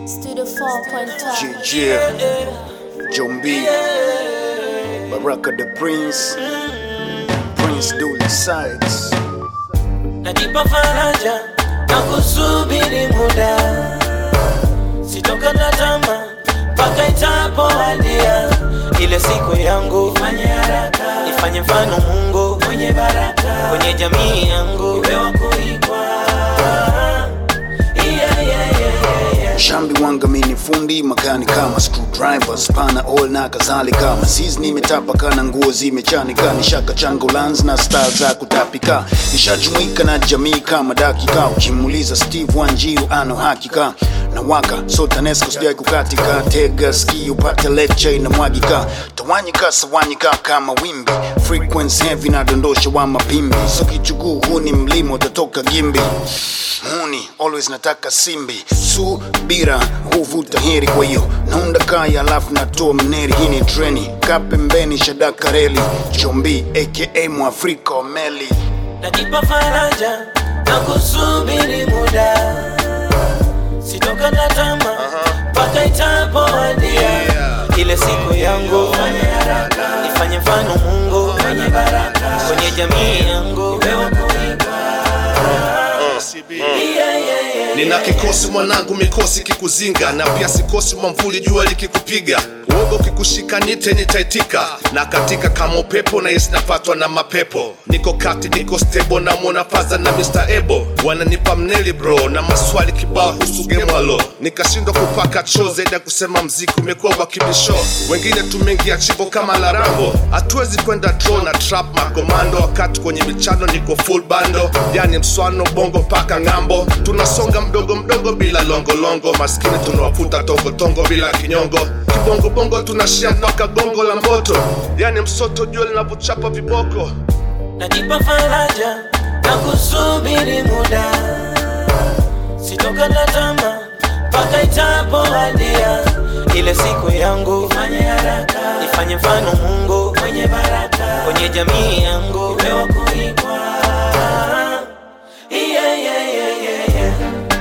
Studio 4.5. JJ, John B, Baraka the Prince, Prince Dully Sides. najipa faraja na kusubiri muda, sitokata tamaa mpaka itapowadia ile siku yangu. Ifanye haraka, ifanye mfano Mungu mwenye baraka kwenye jamii yangu, iwe wa kuigwa. Yeah, yeah, yeah, yeah, yeah. Shambi wanga mini fundi makani kama screwdriver spana all na kadhalika masiz nimetapaka na nguo zimechanika nishaka changa ulanzi na star za kutapika nishajumuika na jamii kama dakika ukimuuliza Steve Wanjiru ano hakika na waka so TANESCO sijai kukatika tega ski upate lecture inamwagika tawanyika sawanyika kama wimbi frequency heavy na dondosha wa mapimbi so kichuguu huu ni mlima utatoka gimbi muni always nataka simbi subira huvuta heri kwa hiyo naunda kaya alafu natoa mneri hii ni treni ka pembeni shadaka reli chombi aka mwafrika wa meli najipa faraja na kusubiri muda, sitokata tamaa mpaka itapowadia ile siku yangu. Ifanye haraka, ifanye mfano Mungu mwenye baraka kwenye jamii yangu, iwe wa kuigwa. Yeah, yeah, yeah, yeah. nina kikosi mwanangu mikosi kikuzinga na pia sikosi mwamvuli jua likikupiga uoga ukikushika nite nitaitika na katika kama upepo na isi napatwa na mapepo niko kati niko stebo na mwona faza na Mr. Ebo wananipa mneli bro na maswali kibao husu gemwalo nikashindwa kupaka choo zaidi ya kusema mziki umekuwa wa kibisho wengine tumeingia chimbo kama larambo hatuwezi kwenda draw na trap makomando wakati kwenye michano niko full bando yani mswano bongo mpaka ng'ambo tunasonga mdogo mdogo bila longolongo maskini tunawafuta tongotongo bila kinyongo kibongobongo tunashia mpaka gongo la moto yani msoto jua linavyochapa viboko najipa faraja na kusubiri muda, sitokata tamaa mpaka itapowadia ile siku yangu. Ifanye haraka, ifanye mfano Mungu mwenye baraka kwenye jamii yangu, iwe wa kuigwa. Yeah, yeah, yeah, yeah, yeah.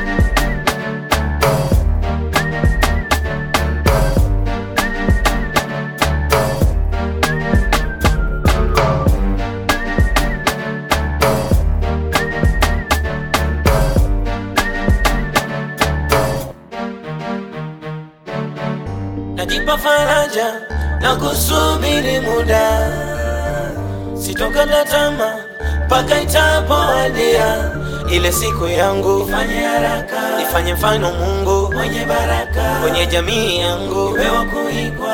najipa faraja na kusubiri muda, sitokata tamaa mpaka itapowadia ile siku yangu. Ifanye haraka, ifanye mfano Mungu mwenye baraka kwenye jamii yangu, iwe wa kuigwa.